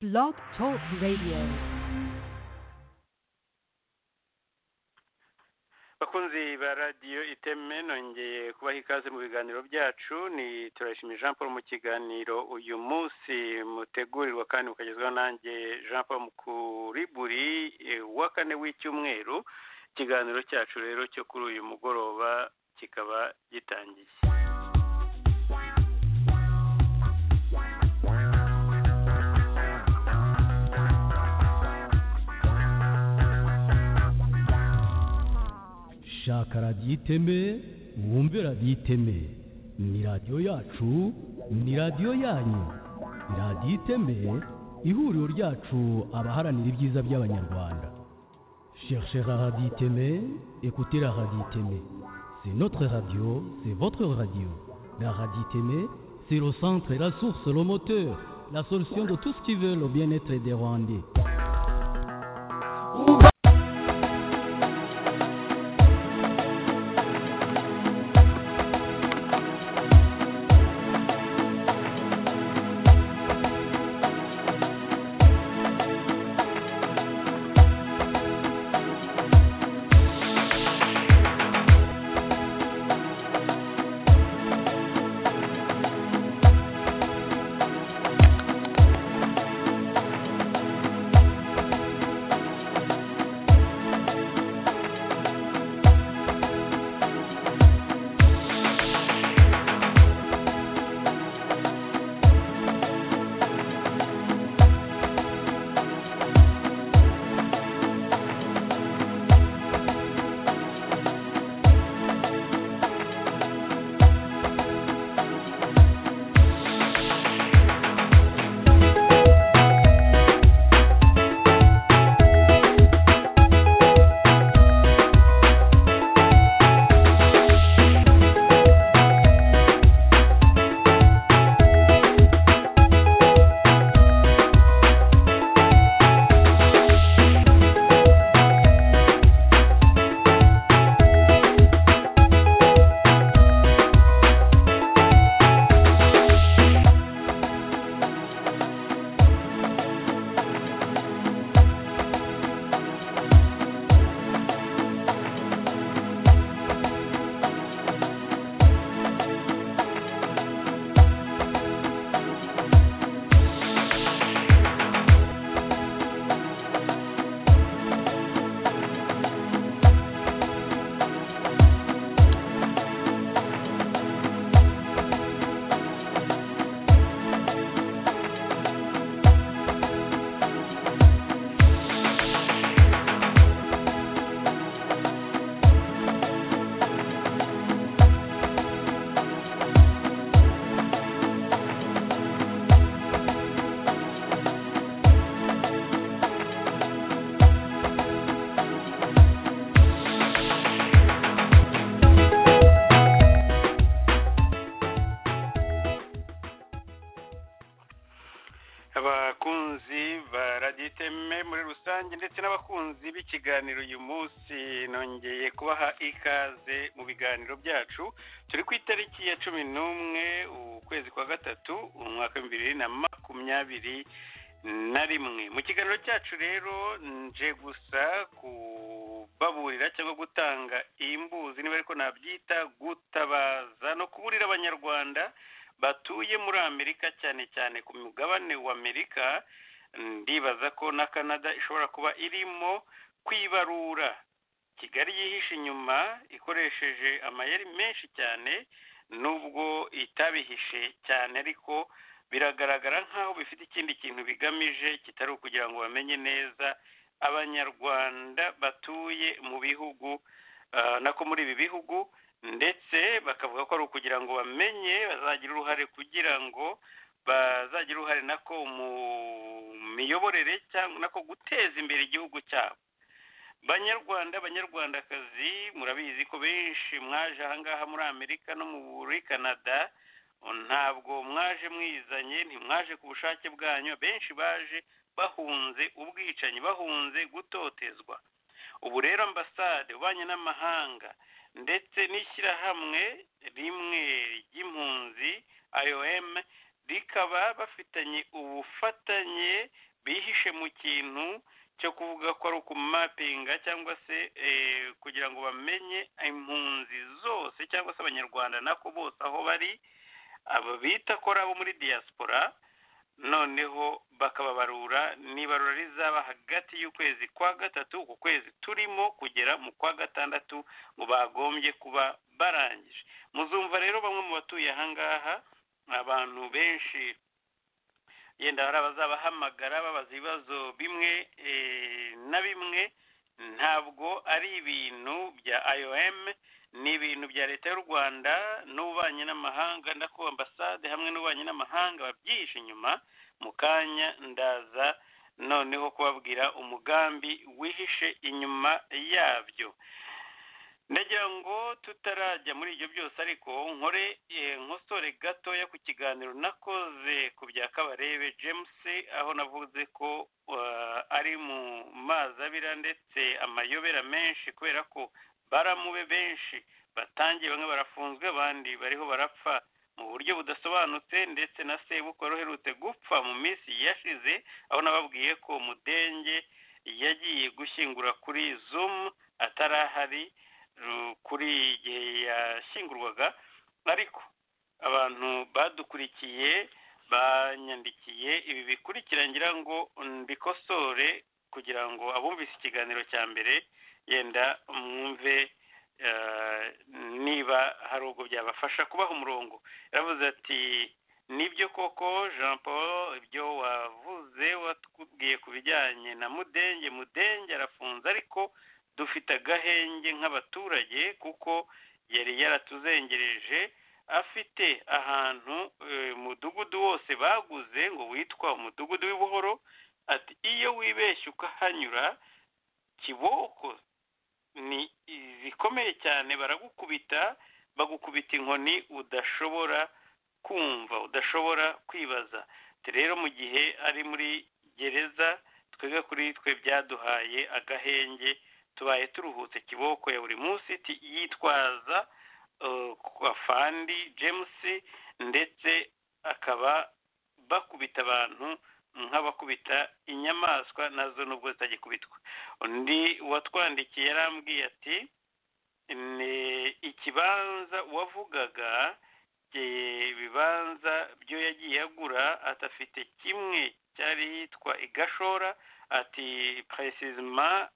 Blog Talk Radio. bakunzi ba radiyo iteme nongeye kubaha ikaze mu biganiro byacu ni turayishimiye jean paul mu kiganiro uyu munsi mutegurirwa kandi mukagezwaho nanjye jean paul kuri buri eh, wa kane w'icyumweru ikiganiro cyacu rero cyo kuri uyu mugoroba kikaba gitangiye shaka radiyo iteme wumve radiyo iteme ni radiyo yacu ni radiyo yanyu radiyo iteme ihuriro ryacu abaharanira ibyiza by'abanyarwanda cherchez la radiyo iteme écoutez la radiyo iteme c'est notre radio c'est votre radio la radiyo iteme c'est le centre la source le moteur la solution de tout ce qui veut le bien-être des rwandais abakunzi ba radiyo iteme muri rusange ndetse n'abakunzi b'ikiganiro uyu munsi nongeye kubaha ikaze mu biganiro byacu turi ku itariki ya cumi n'umwe ukwezi kwa gatatu umwaka w'ibihumbi bibiri na makumyabiri na rimwe mu kiganiro cyacu rero nje gusa kubaburira cyangwa gutanga imbuzi niba ariko nabyita gutabaza no kuburira abanyarwanda batuye muri amerika cyane cyane ku mugabane wa amerika ndibaza ko na canada ishobora kuba irimo kwibarura kigali yihishe inyuma ikoresheje amayeri menshi cyane nubwo itabihishe cyane ariko biragaragara nk'aho bifite ikindi kintu bigamije kitari ukugira ngo bamenye neza abanyarwanda batuye mu bihugu ah, nako muri ibi bihugu ndetse bakavuga ko ari ukugira ngo bamenye bazagira uruhare kugira ngo bazagira uruhare nako mu miyoborere cyangwa nako guteza imbere igihugu cyabo banyarwanda banyarwandakazi murabizi ko benshi mwaje ahangaha muri amerika no muri canada ntabwo mwaje mwizanye ntimwaje ku bushake bwanyu benshi baje bahunze ubwicanyi bahunze gutotezwa ubu rero ambasade ubanye n'amahanga ndetse n'ishyirahamwe rimwe ry'impunzi IOM rikaba bafitanye ubufatanye bihishe mu kintu cyo kuvuga ko ari ukumapinga cyangwa se kugira ngo bamenye impunzi zose cyangwa se abanyarwanda nako bose aho bari bita ko ari abo muri diaspora noneho bakababarura n'ibarura rizaba hagati y'ukwezi kwa gatatu uku kwezi turimo kugera mu kwa gatandatu ngo bagombye kuba barangije muzumva rero bamwe mu batuye ahangaha abantu benshi yenda hari abazabahamagara babaza ibibazo bimwe na bimwe ntabwo ari ibintu bya IOM ni ibintu bya leta y'u rwanda n'ububanyi n'amahanga ndako ambasade hamwe n'ububanyi n'amahanga babyihishe inyuma mu kanya ndaza noneho kubabwira umugambi wihishe inyuma yabyo ndagira ngo tutarajya muri ibyo byose ariko nkore nkosore gatoya ku kiganiro nakoze ku bya kabarebe james aho navuze ko ari mu mazi abira ndetse amayobera menshi kubera ko baramube benshi batangiye bamwe barafunzwe abandi bariho barapfa mu buryo budasobanutse ndetse na sebukwe uherutse gupfa mu minsi yashize aho nababwiye ko mudenge yagiye gushyingura kuri zumu atarahari kuri igihe yashyingurwaga ariko abantu badukurikiye banyandikiye ibi bikurikira ngira ngo mbikosore kugira ngo abumvise ikiganiro cya mbere yenda mwumve niba hari ubwo byabafasha kubaha umurongo yaravuze ati nibyo koko jean paul ibyo wavuze watubwiye ku bijyanye na mudenge mudenge arafunze ariko dufite agahenge nk'abaturage kuko yari yaratuzengereje afite ahantu umudugudu wose baguze ngo witwa umudugudu w'ibuhoro ati iyo wibeshye ukahanyura kiboko ni zikomeye cyane baragukubita bagukubita inkoni udashobora kumva udashobora kwibaza rero mu gihe ari muri gereza twebwe kuri twe byaduhaye agahenge tubaye turuhutse kiboko ya buri munsi yitwaza afandi james ndetse akaba bakubita abantu nk'abakubita inyamaswa nazo nubwo zitagikubitwa undi watwandikiye yarambwiye ati ikibanza wavugaga ibibanza byo yagiye agura atafite kimwe cyari yitwa igashora ati peresizima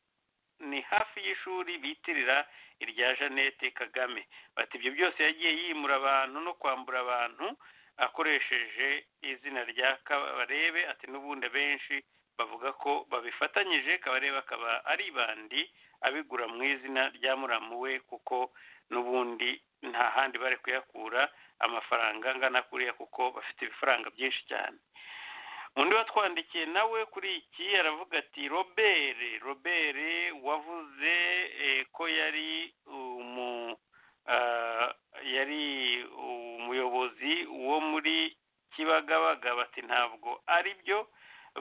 ni hafi y'ishuri bitirira irya jeannette kagame bati ibyo byose yagiye yimura abantu no kwambura abantu akoresheje izina rya kabarebe ati n'ubundi benshi bavuga ko babifatanyije kabarebe akaba ari bandi abigura mu izina rya muramuwe kuko n'ubundi nta handi bari kuyakura amafaranga angana kuriya kuko bafite ibifaranga byinshi cyane undi watwandikiye nawe kuri iki aravuga ati robert robert wavuze ko yari yari umuyobozi wo muri kibagabaga bati ntabwo ari byo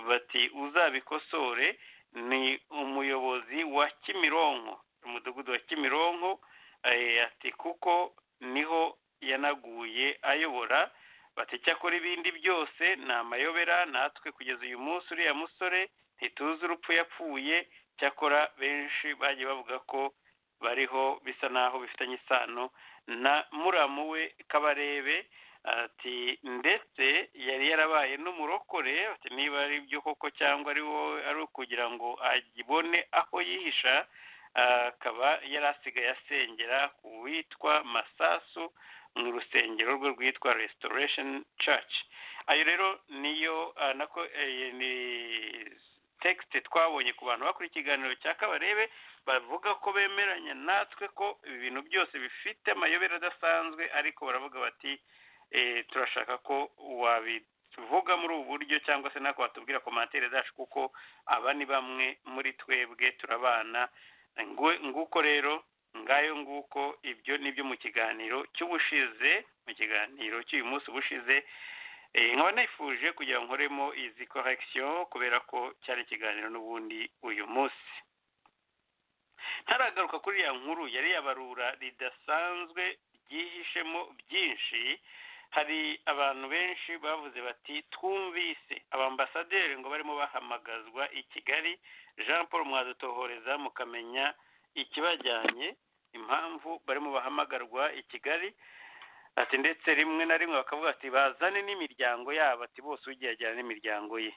bati uzabikosore ni umuyobozi wa kimironko umudugudu wa kimironko ati kuko niho yanaguye ayobora bati cyakora ibindi byose ni amayobera natwe kugeza uyu munsi uriya musore ntituzi urupfu yapfuye cyakora benshi bagiye bavuga ko bariho bisa naho bifitanye isano na muramu we kabarebe ati ndetse yari yarabaye n'umurokore niba ari byo koko cyangwa ari wowe ari ukugira ngo agibone aho yihisha akaba yari asigaye asengera ku witwa masasu mu rusengero rwe rwitwa restoration church ayo rero niyo nako ni tekisite twabonye ku bantu bakora ikiganiro cya kabarebe bavuga ko bemeranya natwe ko ibi bintu byose bifite amayobera adasanzwe ariko baravuga bati turashaka ko wabivuga muri ubu buryo cyangwa se nako watubwira komantere zacu kuko aba ni bamwe muri twebwe turabana nguko rero ngayo nguko ibyo nibyo mu kiganiro cy'ubushize mu kiganiro cy'uyu munsi ubushize nkaba nifuje kugira ngo nkoremo izi korekisiyo kubera ko cyari ikiganiro n'ubundi uyu munsi ntaragaruka kuri ya nkuru yari yabarura ridasanzwe ryihishemo byinshi hari abantu benshi bavuze bati twumvise abambasaderi ngo barimo bahamagazwa i kigali jean paul mwadutohoreza mukamenya ikibajyanye impamvu barimo bahamagarwa i kigali ati ndetse rimwe na rimwe bakavuga ati bazane n'imiryango yabo ati bose ugiye ajyana n'imiryango ye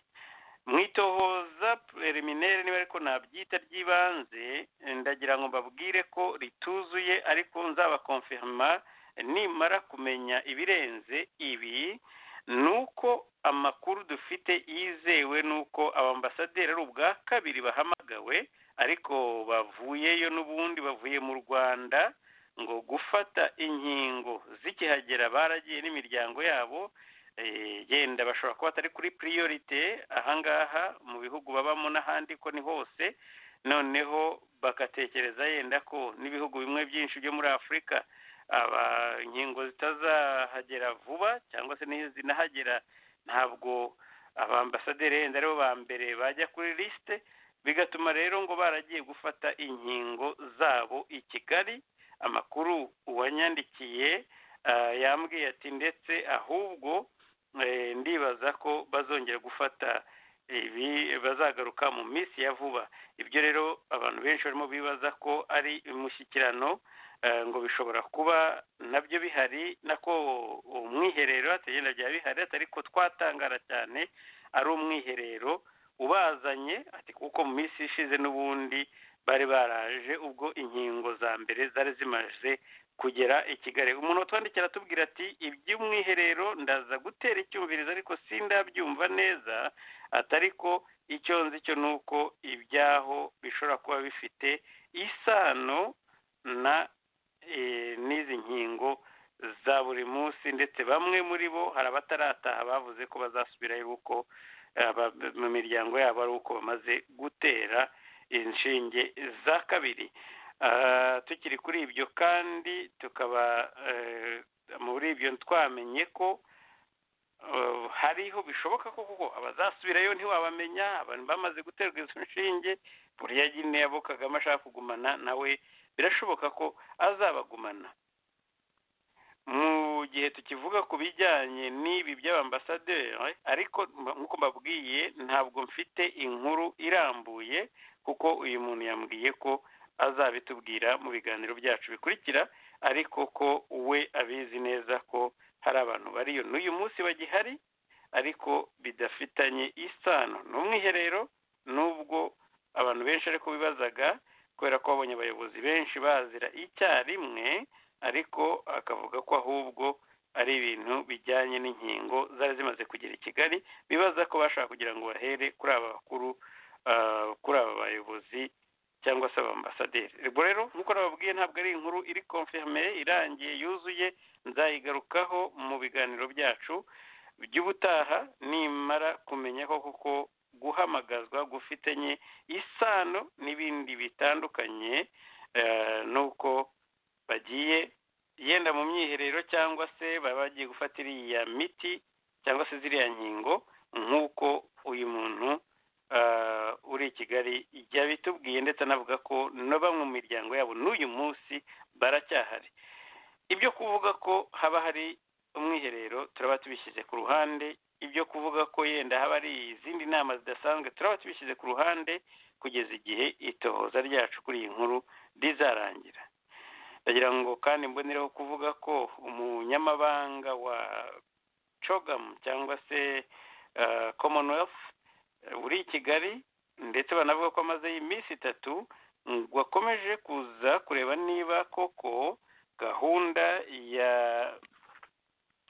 mwitohoza preliminaire niba ariko nabyita ry'ibanze ndagira ngo mbabwire ko rituzuye ariko nzabakonfirma nimara kumenya ibirenze ibi ni uko amakuru dufite yizewe ni uko abambasaderi ari ubwa kabiri bahamagawe ariko bavuyeyo n'ubundi bavuye mu rwanda ngo gufata inkingo zikihagera baragiye n'imiryango yabo yenda bashobora kuba batari kuri piriyorite ahangaha mu bihugu babamo n'ahandi ko ni hose noneho bagatekereza yenda ko n'ibihugu bimwe byinshi byo muri afurika inkingo zitazahagera vuba cyangwa se zinahagera ntabwo abambasaderi yenda aribo ba mbere bajya kuri lisite bigatuma rero ngo baragiye gufata inkingo zabo i kigali amakuru uwanyandikiye yambwiye ati ndetse ahubwo ndibaza ko bazongera gufata ibi bazagaruka mu minsi ya vuba ibyo rero abantu benshi barimo bibaza ko ari imushyikirano ngo bishobora kuba nabyo bihari nako umwiherero atagenda rya bihari ariko twatangara cyane ari umwiherero ubazanye ati kuko mu minsi ishize n'ubundi bari baraje ubwo inkingo za mbere zari zimaze kugera i kigali umuntu utwandikira atubwira ati iby'umwiherero ndaza gutera icyumvirizo ariko sindabyumva neza atari ko icyo nzi cyo ni uko ibyaho bishobora kuba bifite isano na n'izi nkingo za buri munsi ndetse bamwe muri bo hari abatarataha bavuze ko bazasubirayo uko mu miryango yabo ari uko bamaze gutera inshinge za kabiri tukiri kuri ibyo kandi tukaba muri ibyo twamenye ko hariho bishoboka ko kuko abazasubirayo ntiwabamenya abantu bamaze guterwa izo nshinge buriya nyine abo kagame ashaka kugumana nawe birashoboka ko azabagumana mu gihe tukivuga ku bijyanye n'ibi by'abambasaderi ariko nk'uko mbabwiye ntabwo mfite inkuru irambuye kuko uyu muntu yambwiye ko azabitubwira mu biganiro byacu bikurikira ariko ko we abizi neza ko hari abantu bariyo n'uyu munsi bagihari ariko bidafitanye isano ni umwiherero n'ubwo abantu benshi ariko bibazaga kubera ko babonye abayobozi benshi bazira icyarimwe ariko akavuga ko ahubwo ari ibintu bijyanye n'inkingo zari zimaze kugera i kigali bibaza ko bashaka kugira ngo bahere kuri aba bakuru kuri aba bayobozi cyangwa se abambasaderi ubwo rero nk'uko nababwiye ntabwo ari inkuru iri konfirme irangiye yuzuye nzayigarukaho mu biganiro byacu by'ubutaha nimara kumenya ko kuko guhamagazwa gufitanye isano n'ibindi bitandukanye nuko bagiye yenda mu myiherero cyangwa se baba bagiye gufata iriya miti cyangwa se ziriya nkingo nk'uko uyu muntu uri i kigali yabitubwiye ndetse anavuga ko na bamwe mu miryango yabo n'uyu munsi baracyahari ibyo kuvuga ko haba hari umwiherero turaba tubishyize ku ruhande ibyo kuvuga ko yenda haba hari izindi nama zidasanzwe turaba tubishyize ku ruhande kugeza igihe itohoza ryacu kuri iyi nkuru rizarangira ndagira ngo kandi mbonereho kuvuga ko umunyamabanga wa cogamu cyangwa se commonwealth uri i kigali ndetse banavuga ko amaze iminsi itatu wakomeje kuza kureba niba koko gahunda ya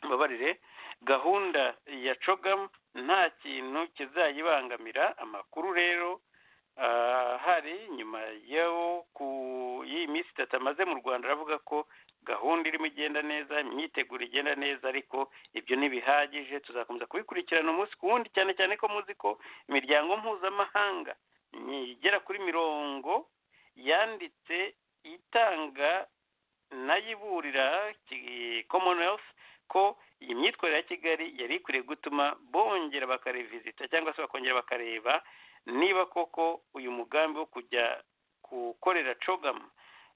babarire gahunda ya cogamu nta kintu kizayibangamira amakuru rero hari nyuma y'iyi minsi itatu amaze mu rwanda aravuga ko gahunda irimo igenda neza imyiteguro igenda neza ariko ibyo ntibihagije tuzakomeza kubikurikirana umunsi ku wundi cyane cyane ko muzi ko imiryango mpuzamahanga igera kuri mirongo yanditse itanga nayiburira commonwealth ko iyi myitwarire ya kigali yari ikwiriye gutuma bongera bakarevizita cyangwa se bakongera bakareba niba koko uyu mugambi wo kujya gukorera cogamu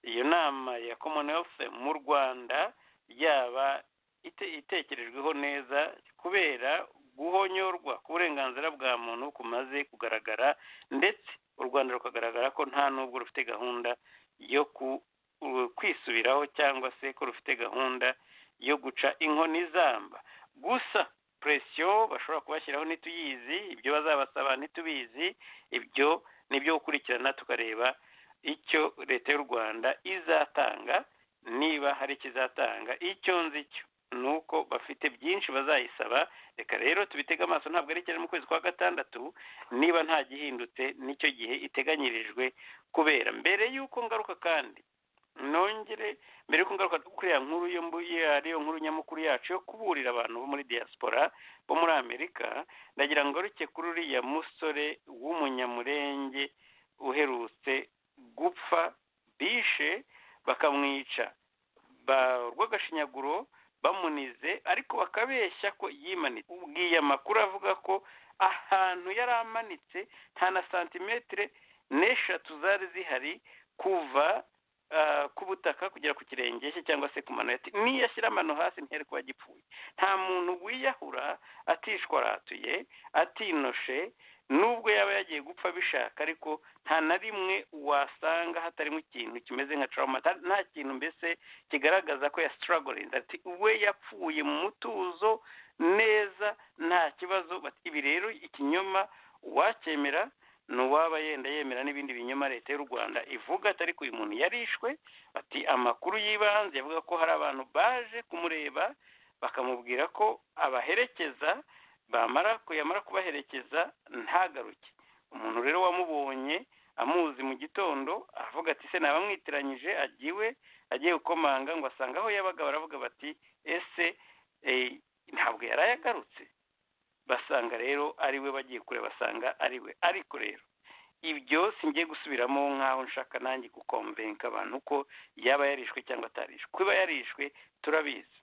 iyo nama ya commonwealth mu rwanda yaba ite- itekerejweho neza kubera guhonyorwa k'uburenganzira bwa muntu kumaze kugaragara ndetse u rwanda rukagaragara ko nta n'ubwo rufite gahunda yo ku- u- kwisubiraho cyangwa se ko rufite gahunda yo guca inkoni zamba gusa presiyo bashobora kubashyiraho ntituyizi ibyo bazabasaba ntitubizi ibyo ni ibyo gukurikirana tukareba icyo leta y'u rwanda izatanga niba hari ikizatanga icyo nzi cyo ni uko bafite byinshi bazayisaba reka rero tubitege amaso ntabwo ari cyane mu kwezi kwa gatandatu niba nta gihindutse n'icyo gihe iteganyirijwe kubera mbere y'uko ngaruka kandi nongere mbere y'uko ngaruka kuri ya nkuru yo mbu- ya- ariyo nkuru nyamukuru yacu yo kuburira abantu bo muri diaspora bo muri amerika ndagira ngo ruke kuri uriya musore w'umunyamurenge uherutse gupfa bishe bakamwica ba- urw'agashinyaguro bamunize ariko bakabeshya ko yimanitse ubwiye amakuru avuga ko ahantu yari amanitse nta na santimetire n'eshatu zari zihari kuva ah, ku butaka kugera ku kirenge cye cyangwa se ku mano ye. Ati, niyashyira amano hasi ntiyari kuba gipfuye nta muntu wiyahura atishwaratuye atinoshe nubwo yaba yagiye gupfa bishaka ariko nta na rimwe wasanga hatarimo ikintu kimeze nka trauma Ta- nta kintu mbese kigaragaza ko ya struggling ati we yapfuye mu mutuzo neza nta kibazo Bati, ibi rero ikinyoma uwacyemera ni uwaba yenda yemera n'ibindi binyoma leta y'u rwanda ivuga atari ko uyu muntu yarishwe ati amakuru y'ibanze avuga ko hari abantu baje kumureba bakamubwira ko abaherekeza bamara yamara kubaherekeza ntagaruke umuntu rero wamubonye amuzi mu gitondo avuga ati se nabamwitiranyije agiwe agiye gukomanga ngo asange aho yabaga baravuga bati ese eh, ntabwo yari ayagarutse basanga rero ari we bagiye kure basanga ari we ariko rero ibyo singiye gusubiramo nk'aho nshaka nanjye gukombenka abantu ko yaba yarishwe cyangwa atarishwe kuba yarishwe turabizi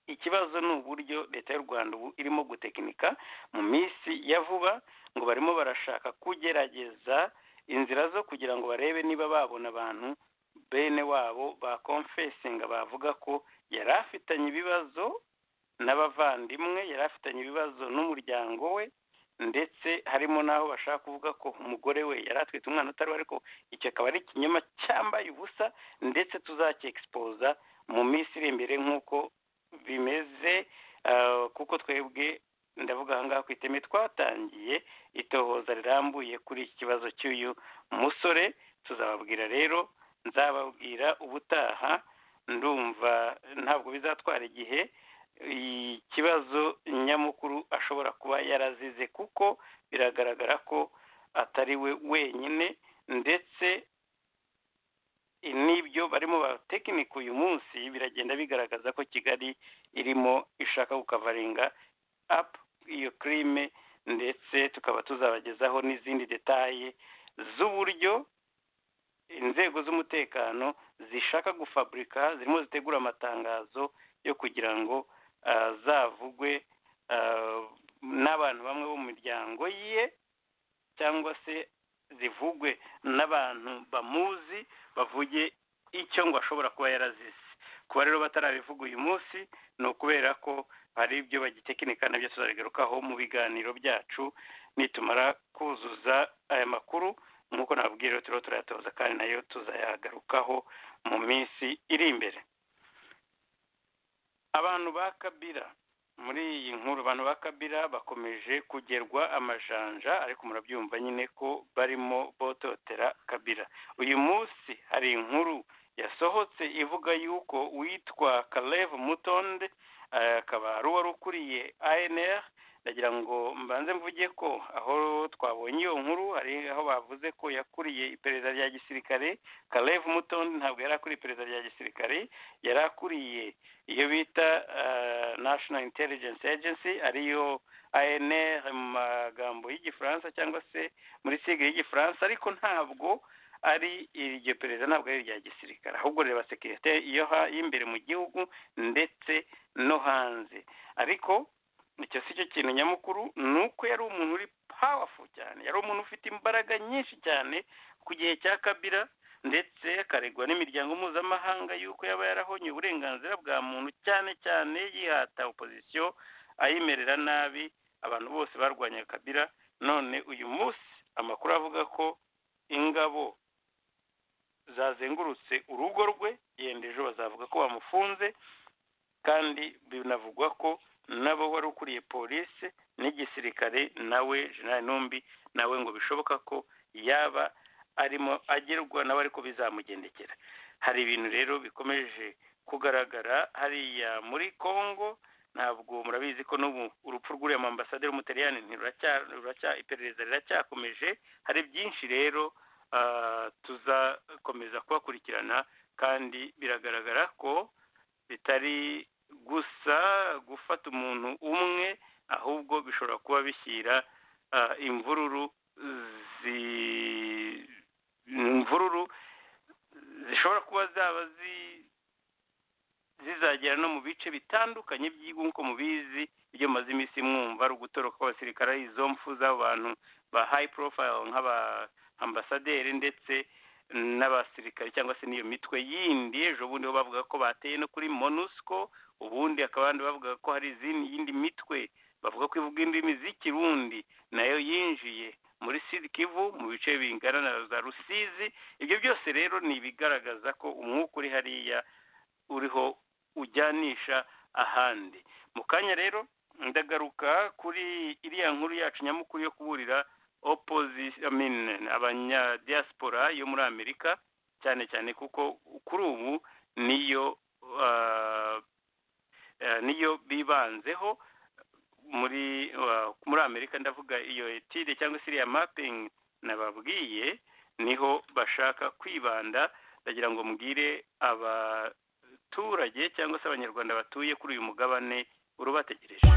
ikibazo ni uburyo leta y'u rwanda ubu irimo gutekinika mu minsi ya vuba ngo barimo barashaka kugerageza inzira zo kugira ngo barebe niba babona abantu bene wabo bakomfesinga bavuga ko yari afitanye ibibazo n'abavandimwe yari afitanye ibibazo n'umuryango we ndetse harimo n'aho bashaka kuvuga ko umugore we yari atwite umwana utari we ariko icyo akaba ari ikinyoma cyambaye ubusa ndetse tuzakiexpoza mu minsi iri imbere nk'uko bimeze ah, kuko twebwe ndavuga aha ngaha ku iteme twatangiye itohoza rirambuye kuri iki kibazo cy'uyu musore tuzababwira rero nzababwira ubutaha ndumva ntabwo bizatwara igihe ikibazo nyamukuru ashobora kuba yarazize kuko biragaragara ko atari we wenyine ndetse n'ibyo barimo batekinika uyu munsi biragenda bigaragaza ko kigali irimo ishaka gukavaringa apu iyo kirime ndetse tukaba tuzabagezaho n'izindi detaye z'uburyo inzego z'umutekano zishaka gufaburika zirimo zitegura amatangazo yo kugira ngo ah, zavugwe ah, n'abantu bamwe bo mu miryango ye cyangwa se zivugwe n'abantu bamuzi bavuge icyo ngo ashobora kuba yarazize kuba rero batarabivuga uyu munsi ni ukubera ko hari ibyo bagitekinika nabyo tuzabigarukaho mu biganiro byacu nitumara kuzuza aya makuru nk'uko nababwiye rero turiho turayatoza kandi nayo tuzayagarukaho mu minsi iri imbere abantu ba kabira muri iyi nkuru abantu ba kabira bakomeje kugerwa amajanja ariko murabyumva nyine ko barimo bototera kabira uyu munsi hari inkuru yasohotse ivuga yuko witwa Kalev Mutonde eh, akaba ari uwari ukuriye ANR ndagira ngo mbanze mvuge ko aho twabonye iyo nkuru hari aho bavuze ko yakuriye iperereza rya gisirikare Kalev Mutonde ntabwo yari akuriye iperereza rya gisirikare yari akuriye iyo bita eh, National Intelligence Agency ariyo ANR mu magambo y'Igifaransa cyangwa se muri sigle y'Igifaransa ariko ntabwo ari iryo perezida ntabwo ari irya gisirikare ahubwo reba sekirite iyo ha- y'imbere mu gihugu ndetse no hanze ariko icyo si cyo kintu nyamukuru ni uko yari umuntu uri powerful cyane yari umuntu ufite imbaraga nyinshi cyane ku gihe cya kabira ndetse akaregwa n'imiryango mpuzamahanga y'uko yaba yarahonye uburenganzira bwa muntu cyane cyane yihata opozisiyo ayimerera nabi abantu bose barwanya kabira none uyu munsi amakuru avuga ko ingabo zazengurutse urugo rwe yenda ejo bazavuga ko bamufunze kandi binavugwa ko nabo wari ukuriye polisi n'igisirikare nawe jenali numbi nawe ngo bishoboka ko yaba arimo agerwa nawe ariko bizamugendekera hari ibintu rero bikomeje kugaragara hariya muri congo ntabwo murabizi ko n'ubu urupfu rw'uriya mambasaderi w'umutaliyani iperereza riracyakomeje hari byinshi rero tuzakomeza kubakurikirana kandi biragaragara ko bitari gusa gufata umuntu umwe ahubwo bishobora kuba bishyira imvururu imvururu zishobora kuba zaba zizagera no mu bice bitandukanye by'igihugu nk'uko mubizi ibyo mumaze iminsi mwumva ari ugutoroka kw'abasirikare ari izo mfu z'abantu ba hayi porofayiro nk'aba ambasaderi ndetse n'abasirikare cyangwa se n'iyo mitwe yindi ejo bundi bo bavuga ko bateye no kuri monusco ubundi akaba abandi bavuga ko hari izindi yindi mitwe bavuga ko ivuga indimi z'ikirundi nayo yinjiye muri sud kivu mu bice bingana na za rusizi ibyo byose rero ni ibigaragaza ko umwuka uri hariya uriho ujyanisha ahandi mu kanya rero ndagaruka kuri iriya nkuru yacu nyamukuru yo kuburira abanyadiyasipora yo muri amerika cyane cyane kuko kuri ubu niyo niyo bibanzeho muri muri amerika ndavuga iyo etide cyangwa se iriya mapingi nababwiye niho bashaka kwibanda ndagira ngo mbwire abaturage cyangwa se abanyarwanda batuye kuri uyu mugabane urubategereje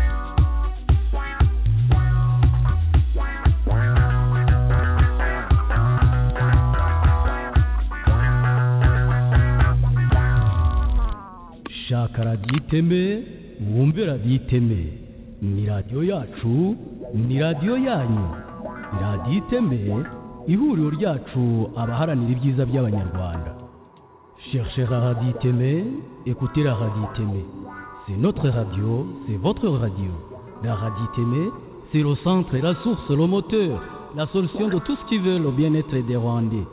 shaka radiyo iteme wumve radiyo iteme ni radiyo yacu ni radiyo yanyu ni radiyo iteme ihuriro ryacu abaharanira ibyiza by'abanyarwanda cherchez la radiyo iteme écoutez la radiyo iteme c'est notre radio c'est votre radio la radiyo iteme c'est le centre la source le moteur la solution de tout ce qui veut le bien-être des rwandais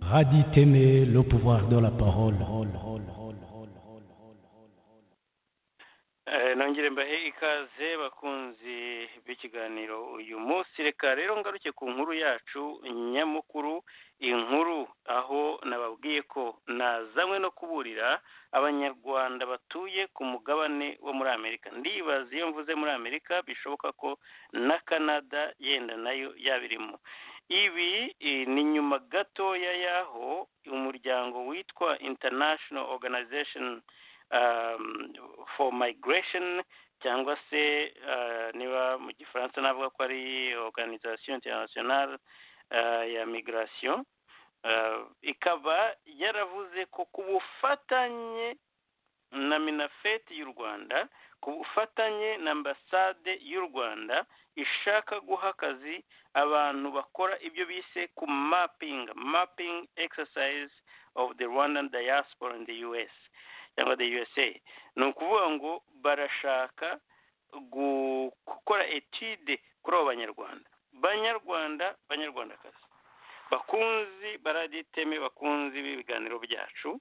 Raditeme, le pouvoir de la parole. nongere mbahe ikaze bakunzi b'ikiganiro uyu munsi reka rero ngaruke ku nkuru yacu nyamukuru inkuru aho nababwiye ko nazanywe no kuburira abanyarwanda batuye ku mugabane wo muri amerika ndibaza iyo mvuze muri amerika bishoboka ko na canada yenda nayo yabirimo ibi eh, ni nyuma gatoya y'aho umuryango witwa international organization um, for migration cyangwa se uh, niba mu gifaransa navuga ko ari organisation internationale uh, ya migration uh, ikaba yaravuze ko ku bufatanye na minafeti y'u rwanda ku bufatanye na ambasade y'u rwanda ishaka guha akazi abantu bakora ibyo bise ku mapping mapping exercise of the rwandan diaspora in the us cyangwa the usa ni ukuvuga ngo barashaka gu- gukora etude kuri abo banyarwanda banyarwanda banyarwandakazi bakunzi baraditeme bakunzi b'ibiganiro byacu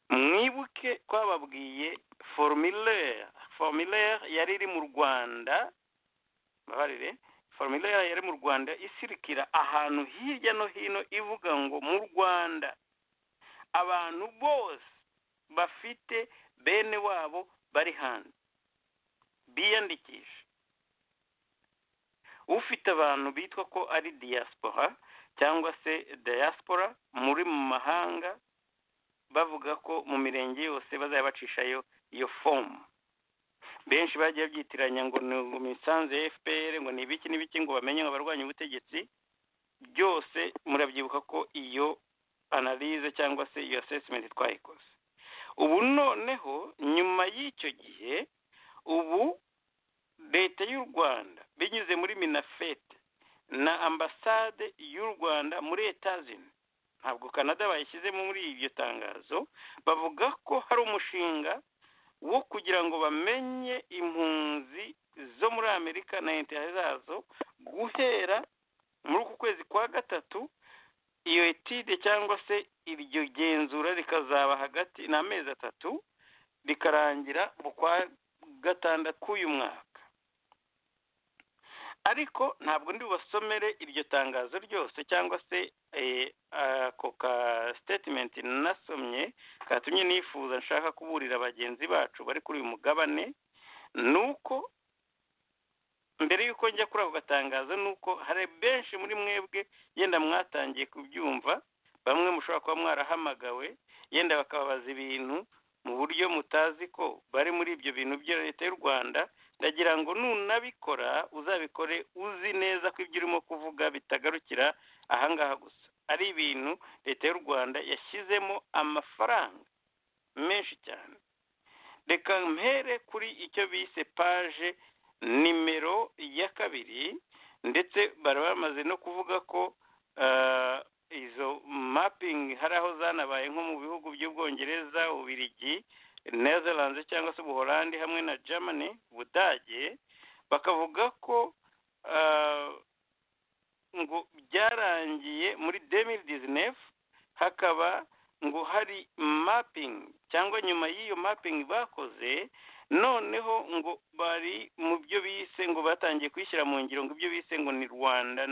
mwibuke twababwiye formulaire formulaire yari iri mu rwanda mbabarire formulaire yari mu rwanda isirikira ahantu hirya no hino ivuga ngo mu rwanda abantu bose bafite bene wabo bari hanze biyandikisha ufite abantu bitwa ko ari diaspora cyangwa se diaspora muri mu mahanga bavuga ko mu mirenge yose bazajya bacishayo iyo fomu benshi bagiye babyitiranya ngo ni ngo imisanzu ya fpr ngo ni ibiki n'ibiki ngo bamenye ngo abarwanya ubutegetsi byose murabyibuka ko iyo analize cyangwa se iyo assessment twayikoze ubu noneho nyuma y'icyo gihe ubu leta y'u rwanda binyuze muri minafete na ambasade y'u rwanda muri etazini ntabwo canada bayishyizemo muri iryo tangazo bavuga ko hari umushinga wo kugira ngo bamenye impunzi zo muri amerika na interineti zazo guhera muri uku kwezi kwa gatatu iyo etide cyangwa se iryo genzura rikazaba hagati ni amezi atatu rikarangira mu kwa gatandatu k'uyu mwaka ariko ntabwo ndi bubasomere iryo tangazo ryose cyangwa se eh, ako ka sitetimenti nasomye katumye nifuza nshaka kuburira bagenzi bacu bari kuri uyu mugabane ni uko mbere y'uko njya kuri ako gatangazo ni uko hari benshi muri mwebwe yenda mwatangiye kubyumva bamwe mushobora kuba mwarahamagawe yenda bakababaza ibintu mu buryo mutazi ko bari muri ibyo bintu bya leta y'u rwanda ndagira ngo nunabikora uzabikore uzi neza ko ibyo urimo kuvuga bitagarukira ahangaha gusa ari ibintu leta y'u rwanda yashyizemo amafaranga menshi cyane reka mpere kuri icyo bise paje nimero ya kabiri ndetse bari bamaze no kuvuga ko ah, izo mapping hari aho zanabaye nko mu bihugu by'ubwongereza ubirigi netherlands cyangwa se ubuholandi hamwe na germany ubudage bakavuga ko ah, ngo byarangiye muri 2019 hakaba ngo hari mapping cyangwa nyuma y'iyo mapping bakoze noneho ngo bari mu byo bise ngo batangiye kwishyira mu ngiro ngo ibyo bise ngo ni rwanda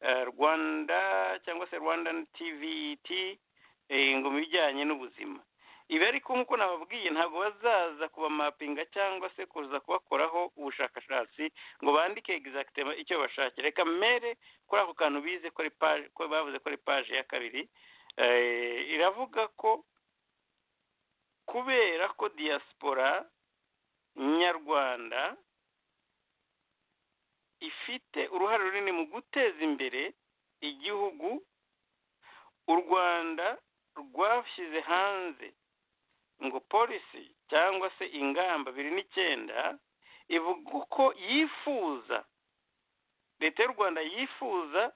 eh, rwanda cyangwa se rwandan tvt eh, ngo mu bijyanye n'ubuzima ibi ariko nk'uko nababwiye ntabwo bazaza kubamapinga cyangwa se kuza kubakoraho ubushakashatsi ngo bandike egizagitema icyo bashakira reka mere kuri ako kantu bize ko ari paje ko bavuze ko ari paje ya kabiri eh, iravuga ko kubera ko diaspora nyarwanda ifite uruhare runini mu guteza imbere igihugu u rwanda rwashyize hanze ngo polisi cyangwa se ingamba bibiri n'icyenda ivuga ko yifuza leta y'u rwanda yifuza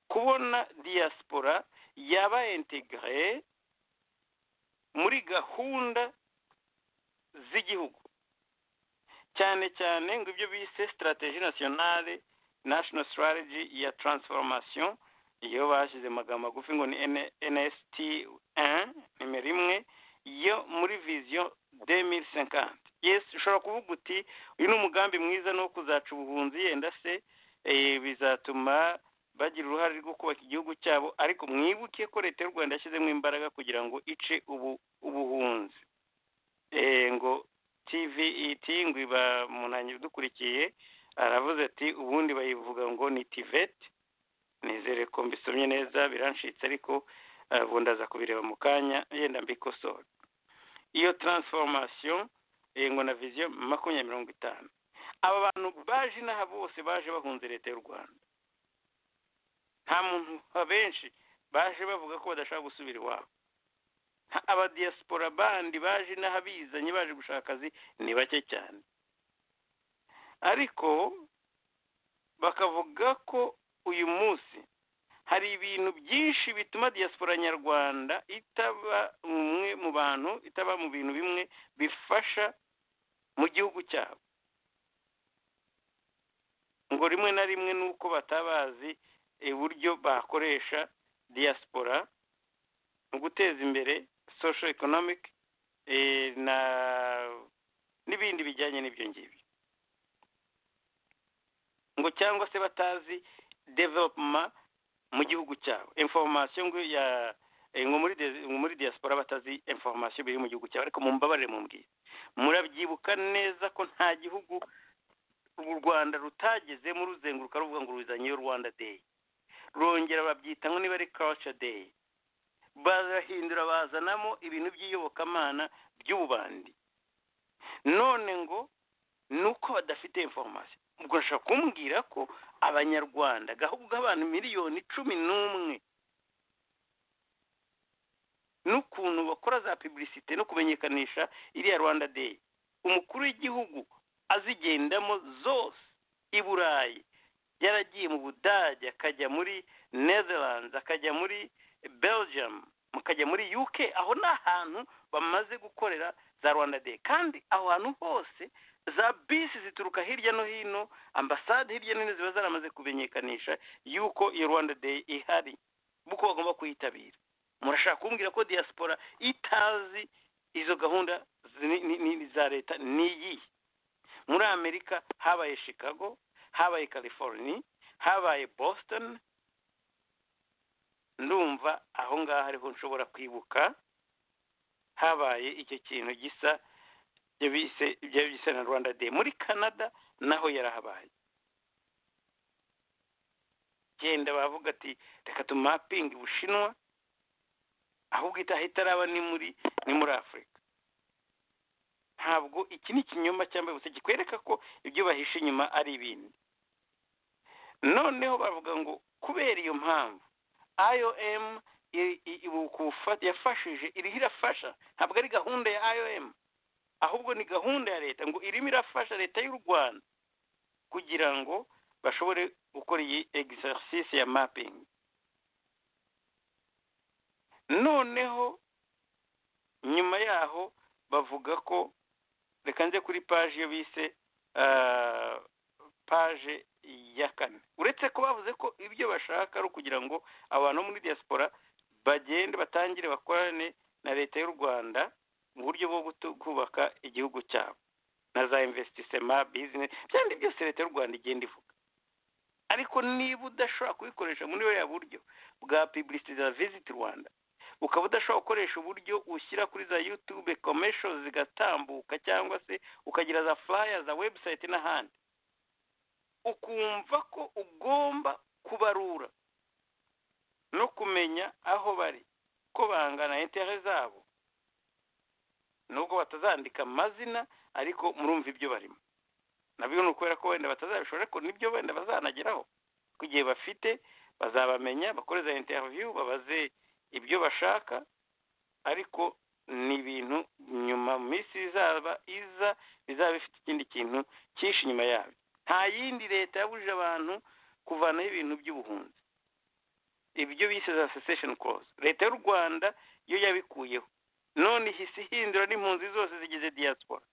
kubona diaspora yaba integre muri gahunda z'igihugu cyane cyane ngo ibyo bise strategie nationale national strategy ya transformation iyo bashyize amagambo magufi ngo ni N- nst 1 nimero imwe yo muri vision 2050 yes ushobora kuvuga uti uyu ni umugambi mwiza ni uwo kuzaca ubuhunzi yenda se eh, bizatuma bagira uruhare rwo kubaka igihugu cyabo ariko mwibuke ko leta y'u rwanda yashyizemo imbaraga kugira ngo ice ubu ubuhunzi Eh, ngo tvit ngo iba munanyi udukurikiye aravuze ati ubundi bayivuga ngo ni tivet nizere ko mbisomye neza birancitse ariko eh, ubu ndaza kubireba mu kanya yenda mbikosora iyo transformation eh, ngo na vision makumyabiri mirongo itanu aba bantu baje inaha bose baje bahunze leta y'u rwanda nta muntu abenshi baje bavuga ko badashaka gusubira iwabo nta- abadiyasipora bandi baje inaha bizanye baje gushaka akazi ni bake cyane ariko bakavuga ko uyu munsi hari ibintu byinshi bituma diyasipora nyarwanda itaba umwe mu bantu itaba mu bintu bimwe bifasha mu gihugu cyabo ngo rimwe na rimwe ni uko batabazi uburyo bakoresha diyasipora mu guteza imbere social economic eh, na n'ibindi bijyanye n'ibyo ngibyo ngo cyangwa se batazi development mu gihugu cyabo information ngo ya eh, ngo muri de- ngo muri diaspora batazi information biri mu gihugu cyabo ariko mumbabarire mumbwire murabyibuka neza ko nta gihugu u Rwanda rutagezemo ruzenguruka ruvuga ngo ruzanyeyo Rwanda Day rongera babyita ngo niba ari culture day barahindura bazanamo ibintu by'iyobokamana by'ububandi none ngo ni uko badafite informasiyo ubwo nshobora kumbwira ko abanyarwanda gahubwo abantu miliyoni cumi n'umwe n'ukuntu bakora za pubulisite no kumenyekanisha iriya rwanda day umukuru w'igihugu azigendamo zose i burayi yaragiye mu budage akajya muri netherlands akajya muri belgium mukajya muri uk aho ni ahantu bamaze gukorera za rwanda day kandi aho hantu hose za bisi zituruka hirya no hino ambasade hirya no hino ziba zaramaze kumenyekanisha yuko iyo rwanda day ihari kuko bagomba kuyitabira murashaka kumbwira ko diaspora itazi izo gahunda zi- ni- ni- ni- za leta ni iyihe muri amerika habaye chicago habaye california habaye boston ndumva aho ngaho ariho nshobora kwibuka habaye icyo kintu gisa ibyo bise ibyo bisa na rwanda day muri canada naho yarahabaye genda bavuga ati reka tumapinge ubushinwa ahubwo itaha itaraba ni muri ni muri afurika ntabwo iki ni ikinyoma cyambaye ubusa kikwereka ko ibyo bahishe inyuma ari ibindi noneho bavuga ngo kubera iyo mpamvu IOM i- i- ibukufa- yafashije iriho irafasha ntabwo ari gahunda ya IOM ahubwo ni gahunda ya leta ngo irimo irafasha leta y'u Rwanda kugira ngo bashobore gukora iyi exercise ya mapping noneho nyuma yaho bavuga ko reka nze kuri page iyo bise ah, page ya kane uretse ko bavuze ko ibyo bashaka ari ukugira ngo abantu bo muri diaspora bagende batangire bakorane na leta y'u rwanda mu buryo bwo gutu- kubaka igihugu cyabo na za investisema business byandi byose leta y'u rwanda igenda ivuga ariko niba udashobora kubikoresha muri buriya buryo bwa publicity za visit rwanda ukaba udashobora gukoresha uburyo ushyira kuri za youtube commercial zigatambuka cyangwa se ukagira za flyer za website n'ahandi ukumva ko ugomba kubarura no kumenya aho bari ko bangana intere zabo nubwo batazandika amazina ariko murumva ibyo barimo nabyo ni ukubera ko wenda batazabishobora ariko nibyo wenda bazanageraho ku gihe bafite bazabamenya bakore za interview babaze ibyo bashaka ariko ni ibintu nyuma mu minsi izaba iza bizaba bifite ikindi kintu cyinshi inyuma yabyo nta yindi leta yabujije abantu kuvanaho ibintu by'ubuhunzi ibyo bise za cessation clause leta y'u rwanda yo yabikuyeho none ihise ihindura n'impunzi zose zigize diaspora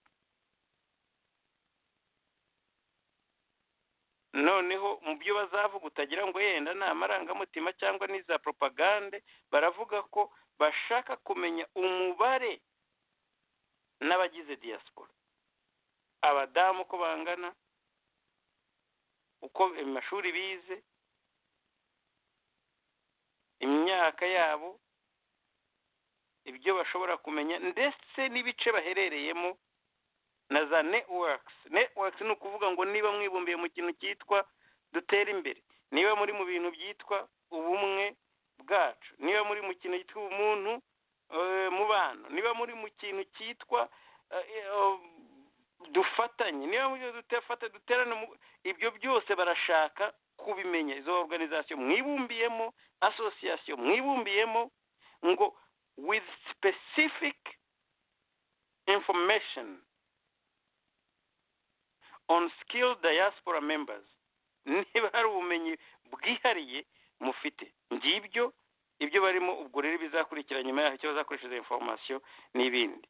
noneho mu byo bazavuga utagira ngo yenda ni amarangamutima cyangwa ni za propagande baravuga ko bashaka kumenya umubare n'abagize diaspora abadamu uko bangana uko amashuri bize imyaka yabo ibyo bashobora kumenya ndetse n'ibice baherereyemo na za netiwakisi netiwakisi ni ukuvuga ngo niba mwibumbiye mu kintu cyitwa dutera imbere niba muri mu bintu byitwa ubumwe bwacu niba muri mu kintu cyitwa umuntu mu bantu niba muri mu kintu cyitwa dufatanye niba mu dutafata duterane ibyo byose barashaka kubimenya izo oruganizasiyo mwibumbiyemo asosiyasiyo mwibumbiyemo ngo with specific information on skill diaspora members niba hari ubumenyi bwihariye mufite ngibyo ibyo barimo ubwo rero bizakurikira nyuma yaho icyo bazakoresha informasiyo n'ibindi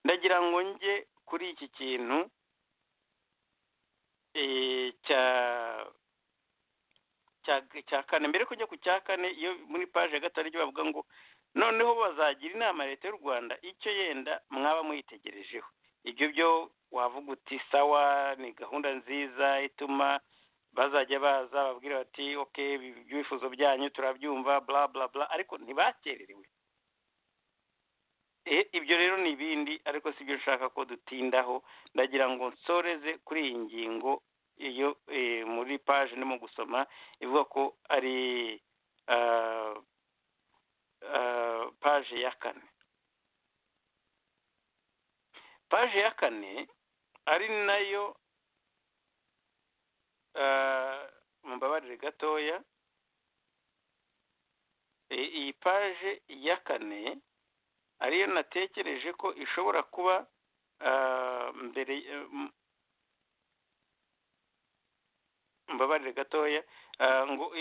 ndagira ngo njye kuri iki kintu cya kane mbere ko njya ku cya kane iyo muri paje ya gatanu bavuga ngo noneho bazagira inama leta y'u rwanda icyo yenda mwaba muyitegerejeho ibyo byo wavuga uti sawa ni gahunda nziza ituma bazajya baza babwira bati oke ibyifuzo byanyu turabyumva bla bla bla ariko ntibakererewe ibyo rero ni ibindi ariko si byo nshaka ko dutindaho ndagira ngo nsoreze kuri iyi ngingo iyo muri paje ndimo gusoma ivuga ko ari paje ya kane paje ya kane ari nayo mumbabarire gatoya iyi paje ya kane ariyo natekereje ko ishobora kuba mbere mumbabarire gatoya ngo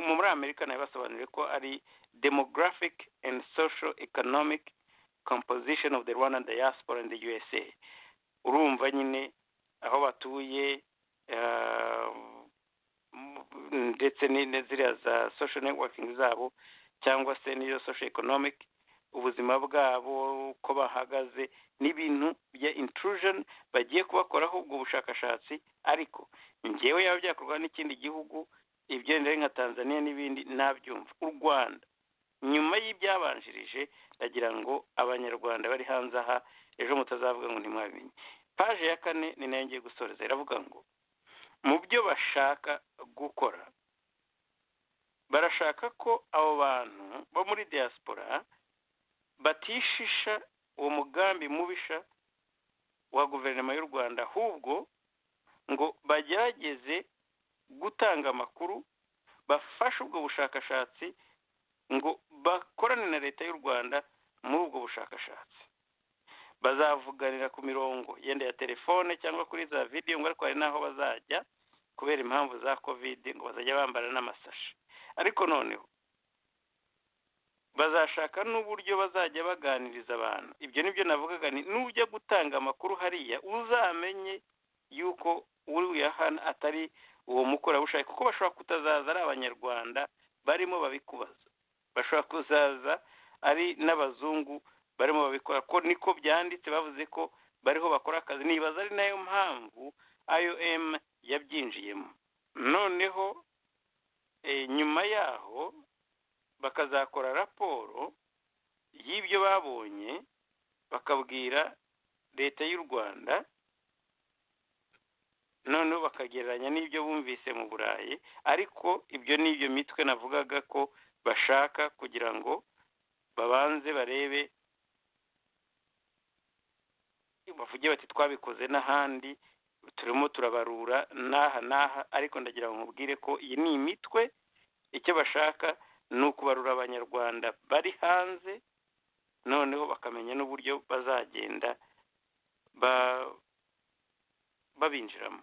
muri amerika nayo basobanuriye ko ari demographic and social economic composition of the rwanda diaspora in the usa urumva nyine aho batuye ndetse ziriya za social networking zabo cyangwa se n'iyo social economic ubuzima bwabo uko bahagaze n'ibintu bya intrusion bagiye kubakoraho ubwo bushakashatsi ariko ngewe yaba byakorwa n'ikindi gihugu ibyendera nka tanzania n'ibindi nabyumva u rwanda nyuma y'ibyabanjirije ndagira ngo abanyarwanda bari hanze aha ejo mutazavuga ngo ntimwabimenye paje ya kane ni nayo ngiye gusoreza iravuga ngo mu byo bashaka gukora barashaka ko abo bantu bo muri diaspora batishisha uwo mugambi mubisha wa guverinoma y'u rwanda ahubwo ngo bagerageze gutanga amakuru bafashe ubwo bushakashatsi ngo bakorane na leta y'u rwanda muri ubwo bushakashatsi bazavuganira ku mirongo yenda ya telefone cyangwa kuri za videwo ngo ariko hari n'aho bazajya kubera impamvu za kovide ngo bazajya bambara n'amasashi ariko noneho bazashaka n'uburyo bazajya baganiriza abantu ibyo ni byo navugaga ni n'ujya gutanga amakuru hariya uzamenye yuko uriya hano atari uwo mukorerabushake kuko bashobora kutazaza ari abanyarwanda barimo babikubaza bashobora kuzaza ari n'abazungu barimo babikora ko niko byanditse bavuze ko bariho bakora akazi nibaza ari nayo mpamvu IOM yabyinjiyemo noneho nyuma yaho bakazakora raporo y'ibyo babonye bakabwira leta y'u rwanda noneho bakagereranya n'ibyo bumvise mu burayi ariko ibyo ni ibyo mitwe navugaga ko bashaka kugira ngo babanze barebe bavuge bati twabikoze n'ahandi turimo turabarura n'aha n'aha ariko ndagira ngo mubwire ko iyi ni imitwe icyo bashaka ni ukubarura abanyarwanda bari hanze noneho bakamenya n'uburyo bazagenda babinjiramo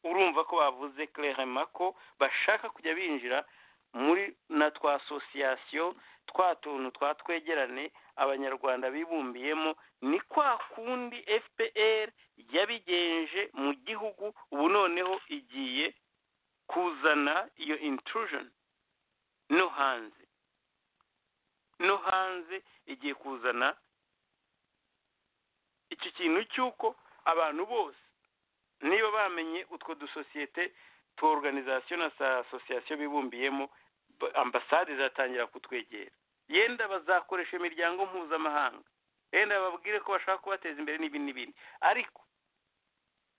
urumva ko bavuze kerema ko bashaka kujya binjira muri na twa asosiyasiyo twa tuntu twa twegerane abanyarwanda bibumbiyemo ni kwa kundi fpr yabigenje mu gihugu ubu noneho igiye kuzana iyo intrusion no hanze no hanze igiye kuzana iki kintu cy'uko abantu bose niba bamenye utwo dusosiyete twa oruganizasiyo na za asosiyasiyo bibumbiyemo ba- ambasade zatangira kutwegera yenda bazakoresha imiryango mpuzamahanga yenda babwire ko bashaka kubateza imbere n'ibindi n'ibindi ariko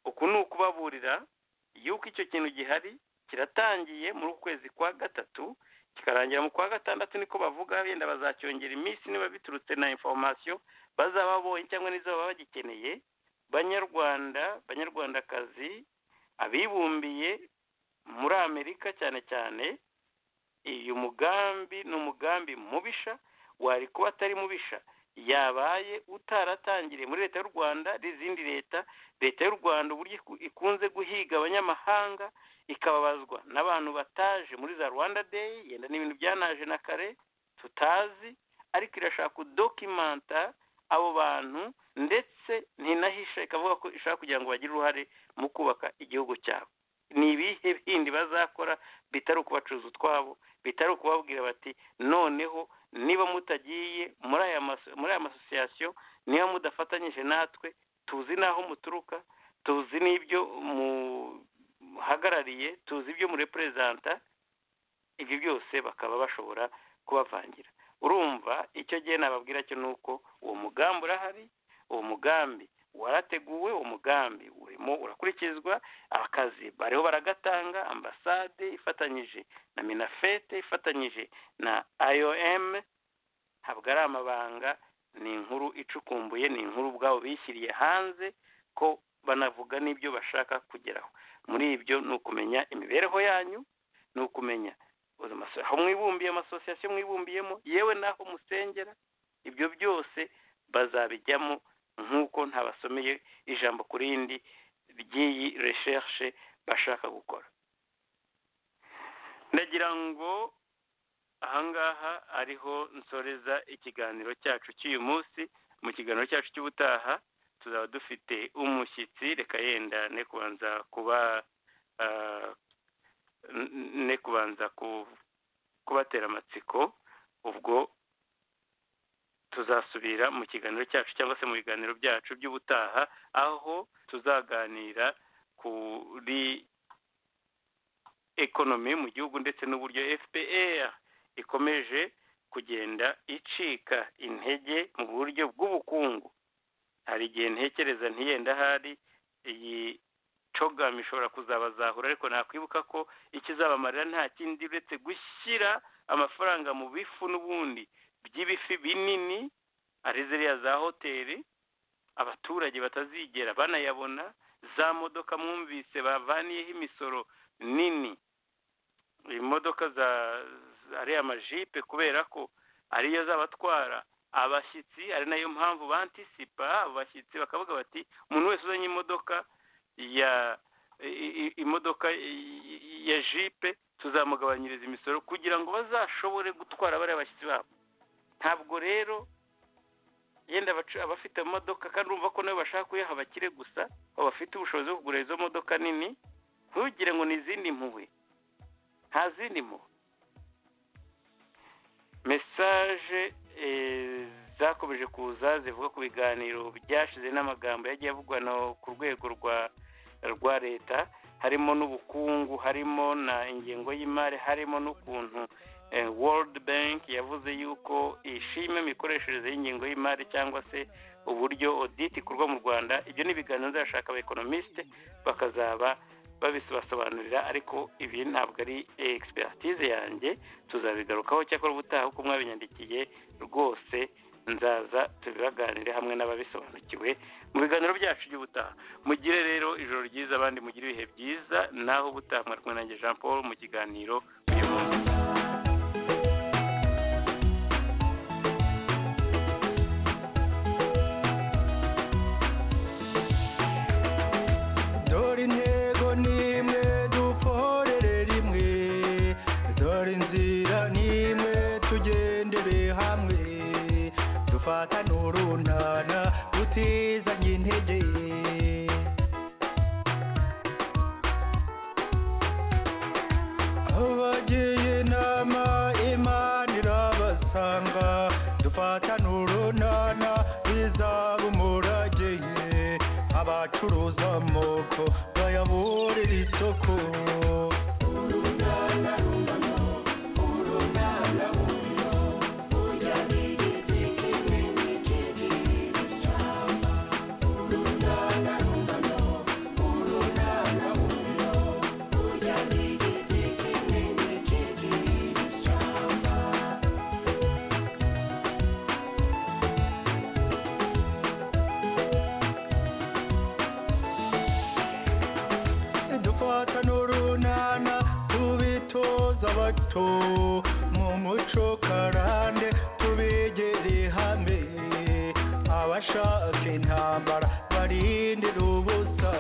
uku ni ukubaburira yuko icyo kintu gihari kiratangiye muri uku kwezi kwa gatatu kikarangira mu kwa gatandatu niko bavuga wenda bazacyongera iminsi niba biturutse na informasiyo bazaba babonye cyangwa n'izo baba bagikeneye banyarwanda banyarwandakazi abibumbiye muri amerika cyane cyane uyu mugambi ni umugambi mubisha wari kuba atari mubisha yabaye utaratangiriye muri leta y'u rwanda n'izindi leta leta y'u rwanda uburyo iku- ikunze guhiga abanyamahanga ikababazwa n'abantu bataje muri za rwanda day yenda n'ibintu byanaje na kare tutazi ariko irashaka kudokimanta abo bantu ndetse ntinahisha ikavuga ko ishaka kugira ngo bagire uruhare mu kubaka igihugu cyabo ni ibihe bindi bazakora bitari ukubacuruza utwabo bitari ukubabwira bati noneho niba mutagiye muri aya mas- muri aya masosiyasiyo niba mudafatanyije natwe tuzi n'aho muturuka tuzi n'ibyo muhagarariye tuzi ibyo mureperezanta ibyo byose bakaba bashobora kubavangira urumva icyo gihe nababwira cyo ni uko uwo mugambi urahari uwo mugambi warateguwe uwo mugambi urimo urakurikizwa akazi bariho baragatanga ambasade ifatanyije na minafete ifatanyije na iom ntabwo ari amabanga ni inkuru icukumbuye ni inkuru ubwabo bishyiriye hanze ko banavuga n'ibyo bashaka kugeraho muri ibyo ni ukumenya imibereho yanyu ni ukumenya uzi amaso- aho mwibumbiye amasosiyasiyo mwibumbiyemo yewe n'aho musengera ibyo byose bazabijyamo nk'uko ntabasomeye ijambo ku rindi ry'iyi reshershe bashaka gukora ndagira ngo ahangaha ariho nsoreza ikiganiro cyacu cy'uyu munsi mu kiganiro cyacu cy'ubutaha tuzaba dufite umushyitsi reka yenda ne kubanza kuba ah, n- ne kubanza ku- kubatera amatsiko ubwo tuzasubira mu kiganiro cyacu cyangwa se mu biganiro byacu by'ubutaha aho tuzaganira kuri ekonomi mu gihugu ndetse n'uburyo fpr ikomeje kugenda icika intege mu buryo bw'ubukungu hari igihe ntekereza ntiyenda ahari iyi cogam ishobora kuzabazahura ariko nakwibuka ko ikizabamarira nta kindi uretse gushyira amafaranga mu bifu n'ubundi by'ibifi binini ari ziriya za hoteli abaturage batazigera banayabona za modoka mwumvise bavaniyeho imisoro nini imodoka za za- ariya majipe kubera ko ariyo z'abatwara abashyitsi ari nayo mpamvu bantisipa abo bashyitsi bakavuga bati umuntu wese uzanye imodoka ya i- i- imodoka i- i- ya jipe tuzamugabanyiriza imisoro kugira ngo bazashobore gutwara bariya bashyitsi babo ntabwo rero yenda abacu- abafite amamodoka kandi urumva ko nabo bashaka kuyaha abakire gusa abafite ubushobozi bwo kugura izo modoka nini ntugire ngo ni izindi mpuhwe nta zindi mpuhwe mesaje eh, zakomeje kuza zivuga ku biganiro byashize n'amagambo yagiye avugwa no- ku rwego rwa rwa leta harimo n'ubukungu harimo na ingengo y'imari harimo n'ukuntu eh, world bank yavuze yuko ishima imikoreshereze y'ingengo y'imari cyangwa se uburyo audit ikorwa mu rwanda ibyo ni ibiganiro nzashaka abaekonomisite bakazaba babisobasobanurira ariko ibi ntabwo ari eh, expertise yanjye tuzabigarukaho cyakora ubutaha uko mwabinyandikiye rwose nzaza tubibaganire hamwe n'ababisobanukiwe mu biganiro byacu by'ubutaha mugire rero ijoro ryiza abandi mugire ibihe byiza naho ubutaha mwarwe nanjye jean paul mu kiganiro uyu munsi dore intego ni imwe dukorere rimwe dore inzira ni imwe tugendere hamwe dufatane urunana tutizanye intege abagiye inama imana irabasanga dufatane urunana bizaba umurage abacuruza amoko bayaburire isoko dufata n'urunana tubitoza abato mu muco karande tubegere hamwe abashaka intambara barindira ubusa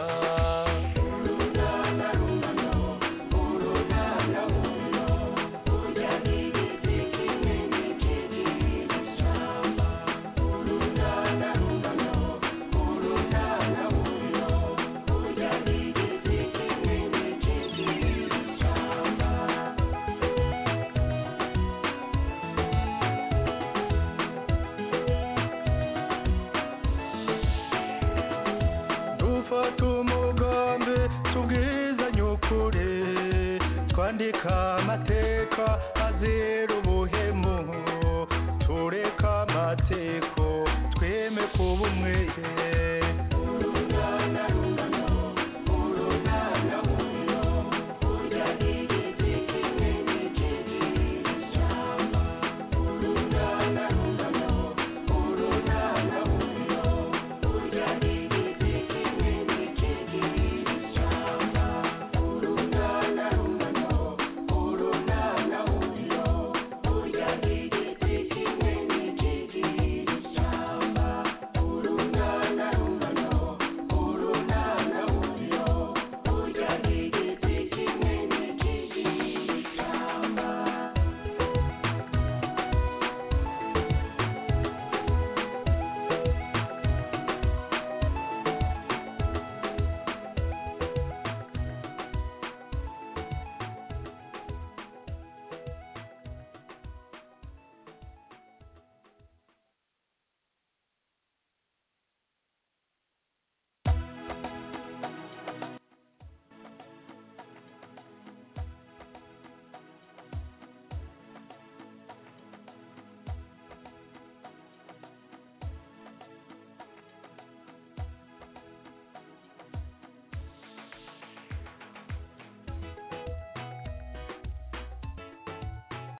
dufata umugambi tubwizanye ukuri twandika amateka azira